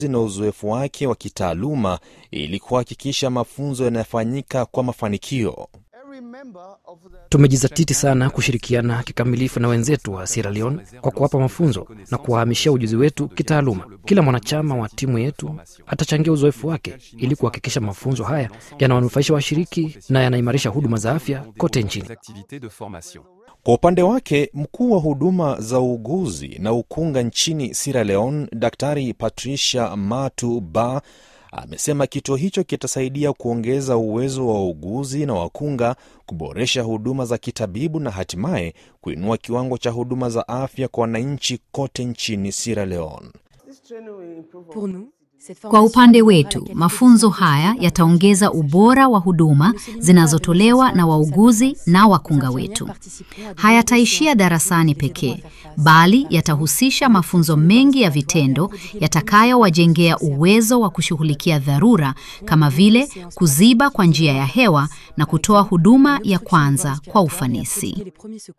na uzoefu wake wa kitaaluma ili kuhakikisha mafunzo yanafanyika kwa mafanikio. Tumejizatiti sana kushirikiana kikamilifu na wenzetu wa Sierra Leone kwa kuwapa mafunzo na kuwahamishia ujuzi wetu kitaaluma. Kila mwanachama wa timu yetu atachangia uzoefu wake ili kuhakikisha mafunzo haya yanawanufaisha washiriki na yanaimarisha huduma za afya kote nchini. Kwa upande wake mkuu wa huduma za uuguzi na ukunga nchini Sierra Leone, Daktari Patricia Matu Ba amesema kituo hicho kitasaidia kuongeza uwezo wa wauguzi na wakunga, kuboresha huduma za kitabibu na hatimaye kuinua kiwango cha huduma za afya kwa wananchi kote nchini Sierra Leone. Kwa upande wetu, mafunzo haya yataongeza ubora wa huduma zinazotolewa na wauguzi na wakunga wetu. Hayataishia darasani pekee, bali yatahusisha mafunzo mengi ya vitendo yatakayowajengea uwezo wa kushughulikia dharura kama vile kuziba kwa njia ya hewa na kutoa huduma ya kwanza kwa ufanisi.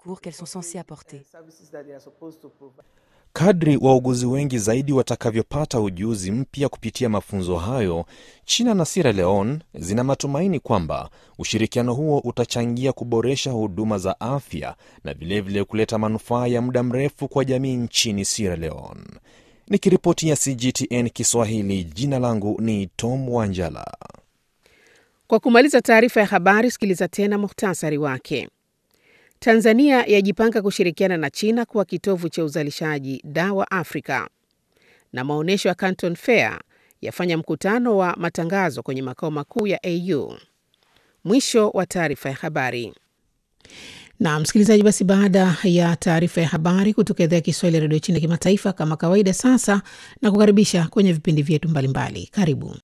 Kadri wauguzi wengi zaidi watakavyopata ujuzi mpya kupitia mafunzo hayo, China na Sierra Leone zina matumaini kwamba ushirikiano huo utachangia kuboresha huduma za afya na vilevile vile kuleta manufaa ya muda mrefu kwa jamii nchini Sierra Leone. Nikiripoti ya CGTN Kiswahili, jina langu ni Tom Wanjala. Kwa kumaliza taarifa ya habari, sikiliza tena muhtasari wake. Tanzania yajipanga kushirikiana na China kuwa kitovu cha uzalishaji dawa Afrika. Na maonyesho ya Canton Fair yafanya mkutano wa matangazo kwenye makao makuu ya AU. Mwisho wa taarifa ya habari. Na msikilizaji, basi baada ya taarifa ya habari kutoka idhaa ya Kiswahili ya redio China kimataifa, kama kawaida, sasa na kukaribisha kwenye vipindi vyetu mbalimbali. Karibu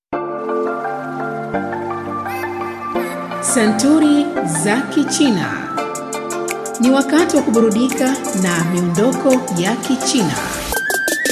Santuri za Kichina. Ni wakati wa kuburudika na miondoko ya Kichina.